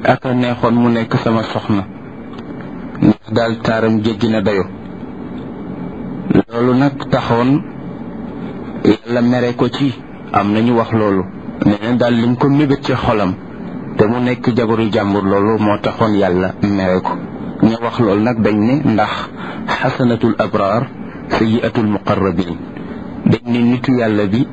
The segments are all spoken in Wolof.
ak a neexoon mu nekk sama soxna ndax daal taaram jéggi na dayo loolu nag taxoon yàlla mere ko ci am nañu wax loolu nee na daal lim ko mébét ci xolam te mu nekk jabaru jàmbur loolu moo taxoon yàlla mere ko ñu wax loolu nag dañ ne ndax xasanatul abraar sayiatul muqarrabin dañ ne nitu yàlla bi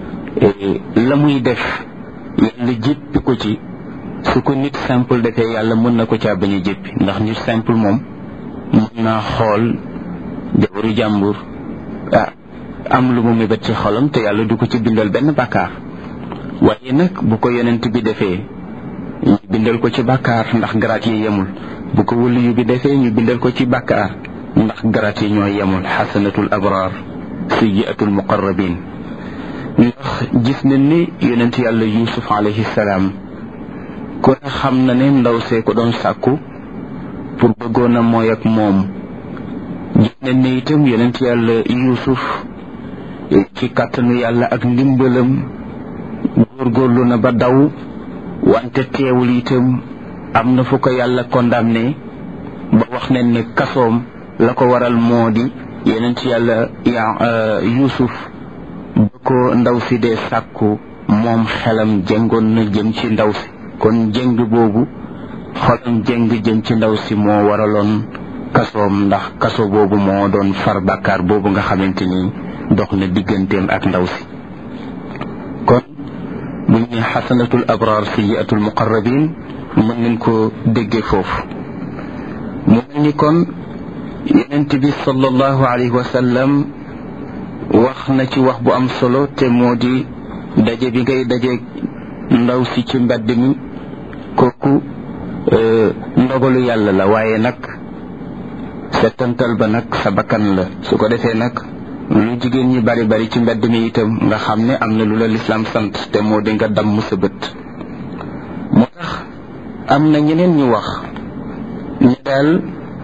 la muy def yàlla jéppi ko ci su ko nit simple defee yàlla mën na ko caa bañ a jéppi ndax nit simple moom mën naa xool jabaru jàmbur ah am lu mu mébét ci xolam te yàlla du ko ci bindal benn bàkkaar waaye nag bu ko yonent bi defee ñu bindal ko ci bàkkaar ndax garaat yi yemul bu ko wëliyu bi defee ñu bindal ko ci bàkkaar ndax garaat yi ñoo yemul xasanatul abraar sayyiatul muqarrabin ndax gis nañ ne yonent yàlla yusuf alayhi salaam ku ne xam na ne ndaw see ko doon sàkku pour bëggoon a mooy ak moom gis nañ ne itam yonent yàlla yusuf ci kàttanu yàlla ak ndimbalam góorgóorlu na ba daw wante teewul itam am na fu ko yàlla condamné ba wax nañ ne kasoom la ko waral moo di yonent yàlla ya yusuf ba ko ndaw si dee sàkku moom xelam jëngoon na jëm ci ndaw si kon jëng boobu xolam jëng jëm ci ndaw si moo waraloon kasoom ndax kaso boobu moo doon far bàkkaar boobu nga xamante ni dox na digganteem ak ndaw si kon buñ ne xasanatul abraar sayiatul muqarrabin mën nañ ko déggee foofu mu mel ni kon yonent bi sallallahu alayhi wa sallam wax na ci wax bu am solo te moo di daje bi ngay daje ndaw si ci mbedd mi kooku ndogalu yàlla la waaye nag settantal ba nag sa bakkan la su ko defee nag lu jigéen ñi bari bari ci mbedd mi itam nga xam ne am na lu la lislaam sant te moo di nga damm sa bët moo tax am na ñeneen ñu wax ñu daal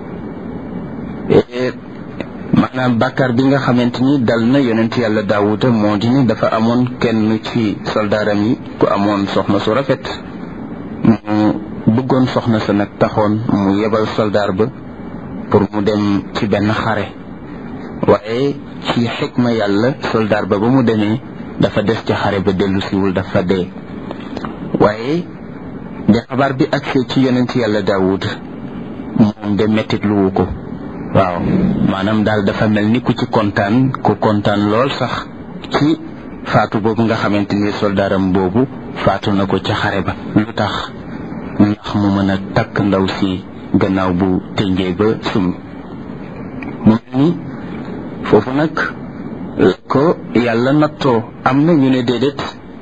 maanaam bàkkaar bi nga xamante ni dal na yonent yàlla daawuda moo di ni dafa amoon kenn ci soldaaram yi ku amoon soxna su rafet mu bëggoon soxna sa nag taxoon mu yebal soldaar ba pour mu dem ci benn xare waaye ci xikma yàlla soldaar ba ba mu demee dafa des ci xare ba dellu siwul dafa dee waaye de xabaar bi agsee ci yonent yàlla daawud moom de mettit luwu ko waaw maanaam daal dafa mel ni ku ci kontaan ku kontaan lool sax ci faatu boobu nga xamante ni soldaaram boobu faatu na ko ca xare ba lu tax ndax mu mën a takk ndaw si gannaaw bu tënjee ba sum mu mel ni foofu nag la ko yàlla nattoo am na ñu ne déedéet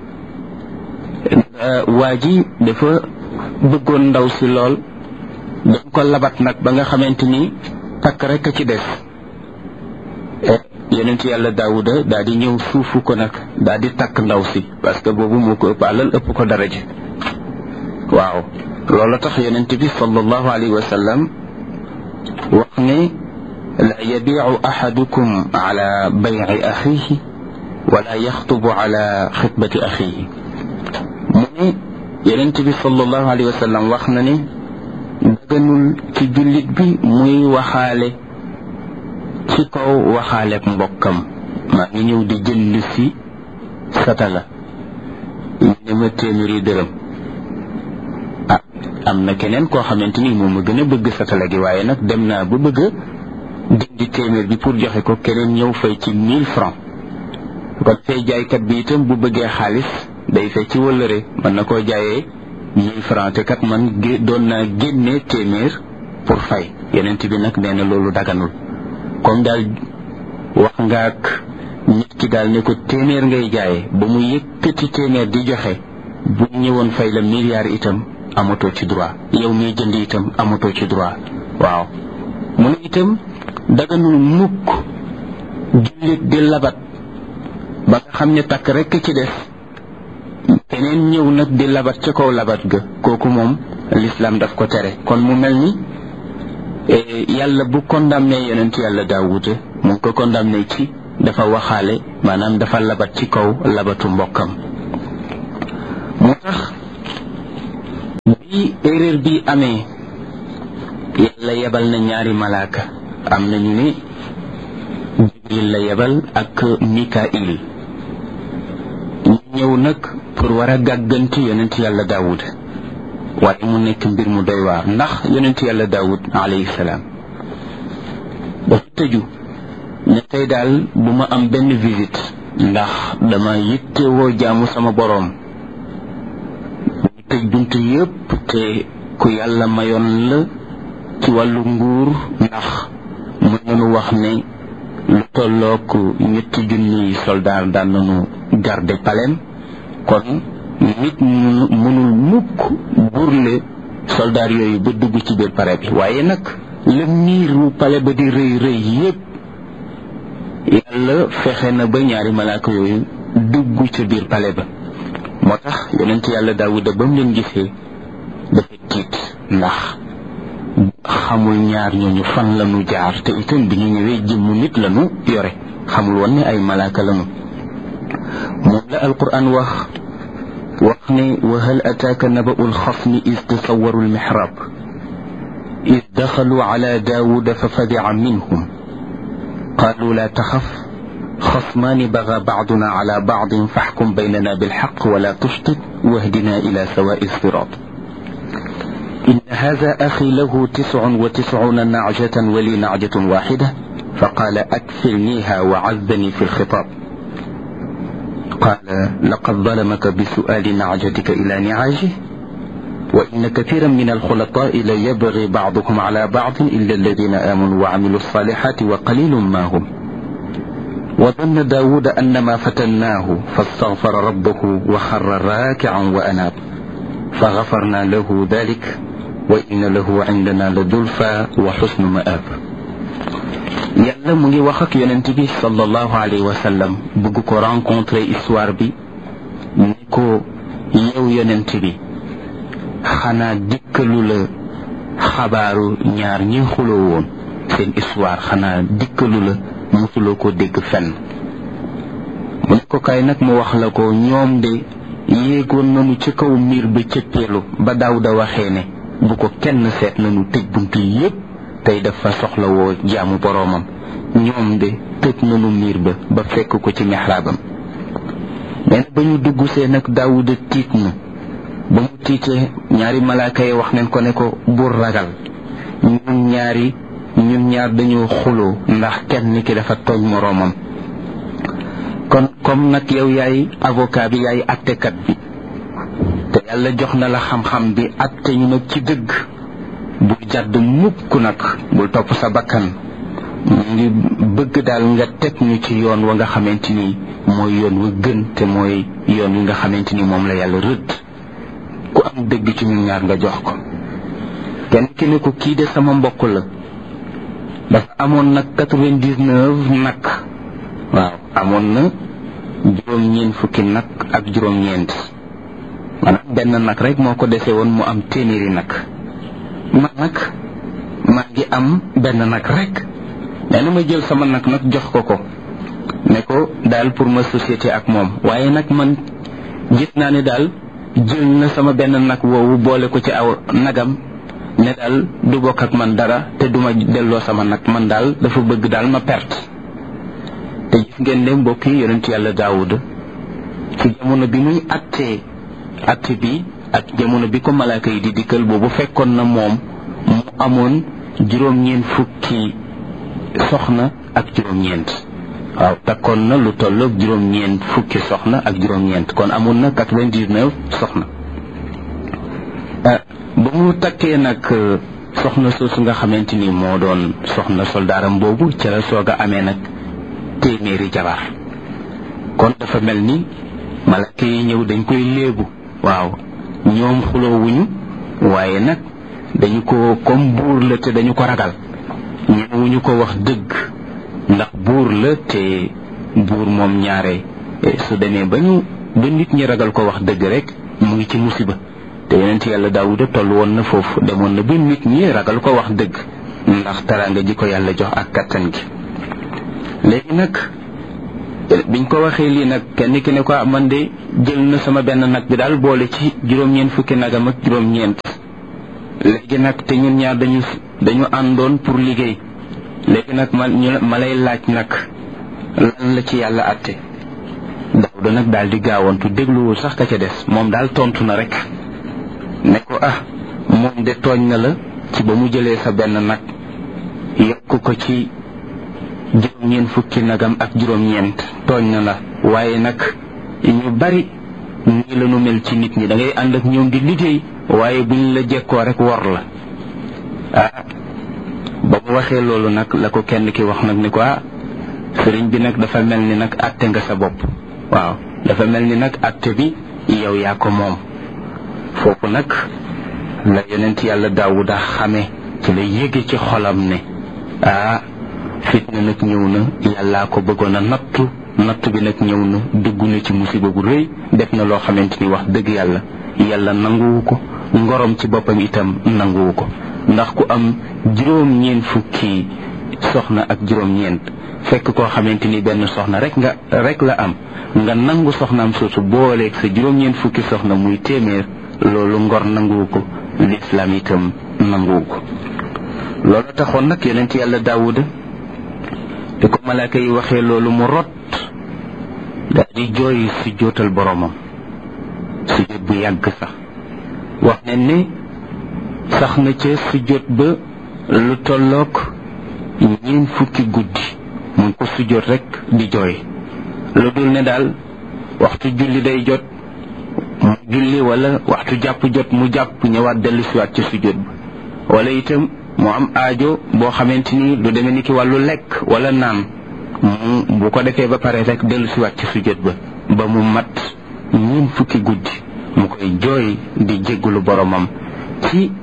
waa ji dafa bëggoon ndaw si lool dañ ko labat nag ba nga xamante ni takk rek a ci des yonent yàlla daawuda daal di ñëw suufu ko nag daal di takk ndaw si parce que boobu moo ko ëpp alal ëpp ko daraja waaw loolu tax yonent bi sallallahu alayhi wa sallam wax ne la yabiicu axadukum ala bayci axiihi wala yaxtubu ala xitbati axiihi mu ne yonent bi sallallahu alayhi wa sallam wax na ne daganul ci jullit bi muy waxaale ci kaw waxaaleek mbokkam maa ngi ñëw di jënd si satala ñu ne ma téeméeri dërëm ah am na keneen koo xamante ni moom ma gën a bëgg satala gi waaye nag dem naa ba bëgg a dindi téeméer bi pour joxe ko keneen ñëw fay ci mille francs kon fay jaaykat bi itam bu bëggee xaalis day fay ci wëllëre mën na koo jaayee mille francs te kat man doon naa génne téeméer pour fay yenent bi nag nee na loolu daganul comme daal wax nga ak nit ki daal ne ko téeméer ngay jaaye ba mu yëkkati téeméer di joxe bu ñëwoon fay la milliard itam amatoo ci droit yow miy jënd itam amatoo ci droit waaw mu ne itam daganul mukk jullit di labat ba nga xam ne takk rekk ci des keneen ñëw nag di labat ca kaw labat ga kooku moom l'islam daf ko tere kon mu mel ni yàlla bu condamné yonent yàlla daawuda mu ngi ko condamné ci dafa waxaale maanaam dafa labat ci kaw labatu mbokkam moo tax bi erreur bi amee yàlla yebal na ñaari malaaka am na ñu ne jibril la yebal ak mikail ñu ñëw nag pour war a gàgganti yonent yàlla daawud waaye mu nekk mbir mu doy waar ndax yonent yàlla daawud alayhi salaam dafa tëju ne tey daal bu ma am benn visite ndax dama yittewoo jaamu sama boroom ñu tëj bunt yépp te ku yàlla mayoon la ci wàllu nguur ndax mën nañu wax ne lu tollook ñetti junniy soldaar daan nañu garde palem kon nit mënul mukk burle soldaar yooyu ba dugg ci biir pare bi waaye nag la miiru pale ba di rëy rëy yépp yàlla fexe na ba ñaari malaaka yooyu dugg ca biir pale ba moo tax yonent yàlla daawuda ba mu leen gisee dafa tiit ndax xamul ñaar ñooñu fan lañu jaar te itam bi ñu ñëwee jëmmu nit lañu yore xamul woon ne ay malaaka lañu moom la alquran wax wax ne wa hal ataaka naba'u alxasmi is tasawaru almihrab is daxalu ala daawuda fa fadica minhum qaalu laa taxaf xasmaani baga bacduna ala bacdin faxkum baynana bilxaq wala tushtit wahdina ila sawaai sirat إن هذا أخي له تسع وتسعون نعجة ولي نعجة واحدة فقال أكفلنيها وعزني في الخطاب قال لقد ظلمك بسؤال نعجتك إلى نعاجه وإن كثيرا من الخلطاء ليبغي بعضكم على بعض إلا الذين آمنوا وعملوا الصالحات وقليل ما هم وظن داود أنما فتناه فاستغفر ربه وخر راكعا وأناب فغفرنا له ذلك وإن له عندنا لزلفى وحسن مآب yàlla mu ngi wax ak yonent bi sallallahu alayhi wa sallam bëgg ko rencontrer histoire bi ni ko yow yonent bi xanaa dikkalu la xabaaru ñaar ñi xuloo woon seen histoire xanaa dikkalu la mosuloo ko dégg fenn mu ne ko kay nag mu wax la ko ñoom de yéegoon nañu ci kaw miir ba cëppeelu ba Daawuda waxee ne bu ko kenn seet nañu tëj bunt yépp tey dafa soxla woo jaamu boroomam ñoom de tëj nañu miir ba ba fekk ko ci mexraabam nee na ba ñu dugg see nag Daawuda tiit na ba mu tiitee ñaari malaaka yi wax nañ ko ne ko bur ragal ñun ñaari ñun ñaar dañoo xuloo ndax kenn ki dafa tooñ moroomam kon comme nag yow yaay avocat bi yaay attekat bi te yàlla jox na la xam-xam bi atte ñu nag ci dëgg bul jàdd mukk nag bul topp sa bakkan mu ngi bëgg daal nga teg ñu ci yoon wa nga xamante ni mooy yoon wa gën te mooy yoon wi nga xamante ni moom la yàlla rëdd ku am dëgg ci ñun ñaar nga jox ko kenn ki ne ko kii de sama mbokk la dafa amoon nag quatre-vingt-dix-neuf nag waaw amoon na juróom-ñeent fukki nag ak juróom-ñeent maanaam benn nag rek moo ko dese woon mu am téeméeri nag man nag maa ngi am benn nag rek nee na ma jël sama nag nag jox ko ko ne ko daal pour ma société ak moom waaye nag man gis naa ne daal jël na sama benn nag woowu boole ko ci aw nagam ne daal du bokk ak man dara te duma delloo sama nag man daal dafa bëgg daal ma perte te gis ngeen ne mbokk yi yonent yàlla daawuda ci jamono bi muy attee atte bi ak jamono bi ko malaaka yi di dikkal boobu fekkoon na moom mu amoon juróom-ñeent fukki soxna ak juróom-ñeent waaw takkoon na lu tolloog juróom-ñeent fukki soxna ak juróom-ñeent kon amoon na quatre-vingt-dix-neuf soxna ba mu takkee nag soxna soosu nga xamante ni moo doon soxna soldaaram boobu ca la soog a amee nag téeméeri jabar kon dafa mel ni malaka yi ñëw dañ koy léebu waaw ñoom xuloowuñu waaye nag dañu ko comme buur la te dañu ko ragal ñemewuñu ko wax dëgg ndax buur la te buur moom ñaare su demee ba ñu ba nit ñi ragal ko wax dëgg rek mu ngi ci musiba te yonent yàlla daawuda toll woon na foofu demoon na ba nit ñi ragal ko wax dëgg ndax taraanga ji ko yàlla jox ak kattan gi léegi nag biñ ko waxee lii nag kenn ki ne ko man de jël na sama benn nag bi daal boole ci juróom-ñeent fukki nagam ak juróom-ñeent léegi nag te ñun ñaar dañu dañu àndoon pour liggéey léegi nag ma ñu ma lay laaj nag lan la ci yàlla àtte Daawuda nag daal di gaawantu dégluwul sax ka ca des moom daal tontu na rek ne ko ah moom de tooñ na la ci ba mu jëlee sa benn nag yokk ko ci juróom-ñeent fukki nagam ak juróom-ñeent tooñ na la waaye nag ñu bari nii la nu mel ci nit ñi da ngay ànd ak ñoom di liggéey waaye buñ la jekkoo rek wor la ah ba mu waxee loolu nag la ko kenn ki wax nag ni ko ah sëriñ bi nag dafa mel ni nag àtte nga sa bopp waaw dafa mel ni nag àtte bi yow yaa ko moom foofu nag la yonent yàlla daawuda xame ci la yéege ci xolam ne ah fitna nag ñëw na yàllaa ko bëggoon a nattu nattu bi nag ñëw na dugg na ci musiba bu rëy def na loo xamante ni wax dëgg yàlla yàlla nanguwu ko ngorom ci boppam itam nanguwu ko ndax ku am juróom-ñeent fukki soxna ak juróom-ñeent fekk koo xamante ni benn soxna rek nga rek la am nga nangu soxnaam soosu booleeg sa juróom-ñeent fukki soxna muy téeméer loolu ngor nanguwu ko lislaam itam nanguwu ko loolu taxoon nag yonent yàlla daawuda te ko malaaka yi waxee loolu mu rot daal di jooy si jootal boromam si jot bu yàgg sax wax ne ne sax na ca si jot ba lu tolloog ñeen fukki guddi mun ko si jot rek di jooy lu dul ne daal waxtu julli day jot mu julli wala waxtu jàpp jot mu jàpp ñëwaat dellu siwaat ca si jot ba wala itam mu am aajo boo xamante ni lu demee ni ki wàllu lekk wala naan mu bu ko defee ba pare rek dellu siwaat ci sujjóot ba ba mu mat ñun fukki guddi mu koy jooy di jéggulu boromam ci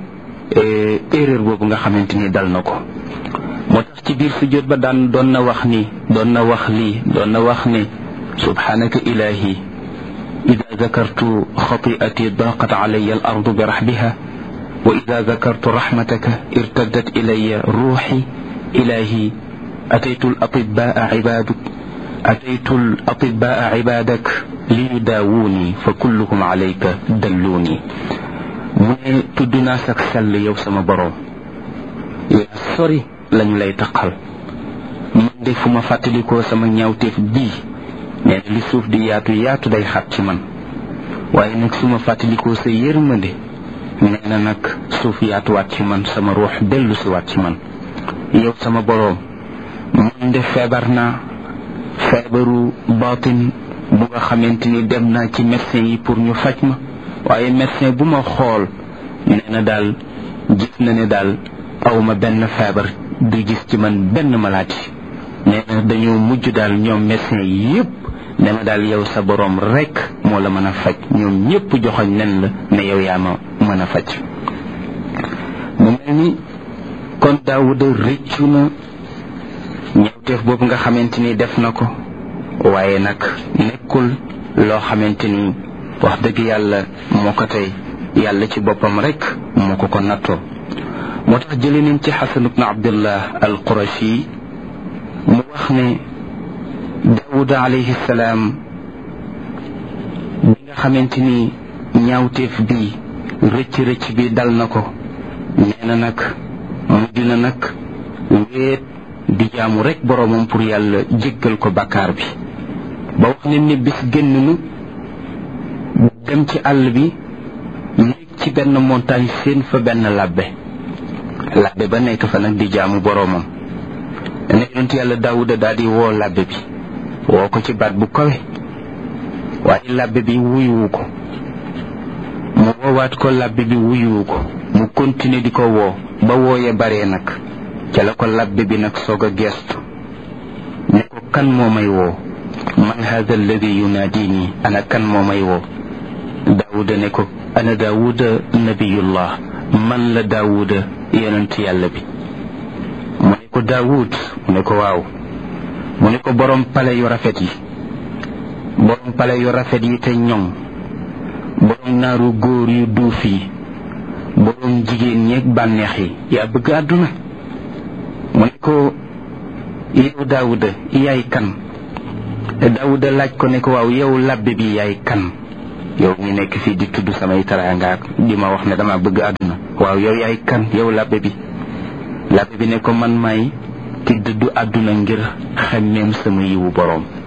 erreur boobu nga xamante ni dal na ko moo tax ci biir sujjóot ba daan doon na wax ni doon na wax lii doon na wax ni subhanaka ilahi ida zakartu xati'ati daqat alayya al ardu bi rahbiha وإذا ذكرت رحمتك ارتدت إلي روحي إلهي أتيت الأطباء عبادك أتيت الأطباء عبادك ليداووني فكلهم عليك دلوني من تدنا سك سل يو سما بروم يا سوري لن لاي تقال من دي فما فاتليكو سما ñaawteef bi nee li suuf di yaatu yaatu day xat ci man waaye nag suma fàttalikoo sa yërmande nee na nag suuf yaatuwaat ci man sama ruux dellu si waat ci man yow sama boroom man de feebar naa feebaru baatin bu nga xamante ni dem naa ci médecin yi pour ñu faj ma waaye médecin bu ma xool nee na daal gis na ne daal awma benn feebar du gis ci man benn maladie nee na dañoo mujj daal ñoom médecin yi yépp ne ma daal yow sa boroom rekk moo la mën a faj ñoom ñépp joxoñ nen la ne yow yaa ma mën a faj mu mel ni kon daawuda rëccu na ñawteef boobu nga xamante ni def na ko waaye nag nekkul loo xamante ni wax dëgg yàlla moo ko tey yàlla ci boppam rekk moo ko ko nattoo moo tax jële nañ ci xasan ibnu abdullah al qurashi mu wax ne daawuda alayhi salaam bi nga xamante ni ñaawteef bi rëcc rëcc bi dal na ko nee na nag mujj na nag wéet di jaamu rek boroomam pour yàlla jéggal ko bàkkaar bi ba wax ne ni bis génn nu dem ci àll bi yéeg ci benn montagne seen fa benn labbe labbe ba nekk fa nag di jaamu boroomam ne yonent yàlla daawuda daal di woo labbe bi woo ko ci baat bu kawe waaye labbe bi wuyuwu ko mu woowaat ko labbe bi wuyuwu ko mu continuer di ko woo ba wooye baree nag ca la ko labbe bi nag soog a geestu ne ko kan moo may woo man hada alladi yunaadini ana kan moo may woo daawuda ne ko ana daawuda nabiyullah man la daawuda yonent yàlla bi mu ne ko daawud mu ne ko waaw mu ne ko borom pale yu rafet yi borom pale yu rafet yi te ñoŋ borom naaru góor yu duuf yi borom jigéen ñeeg bànneex yi yaa bëgg àdduna mu ne ko yow daawuda yaay kan daawuda laaj ko ne ko waaw yow labbe bi yaay kan yow mi nekk fii di tudd samay taraangaak di ma wax ne dama bëgg àdduna waaw yow yaay kan yow labbe bi labbe bi ne ko man may ki dëddu àdduna ngir xemmeem sama yiwu boroom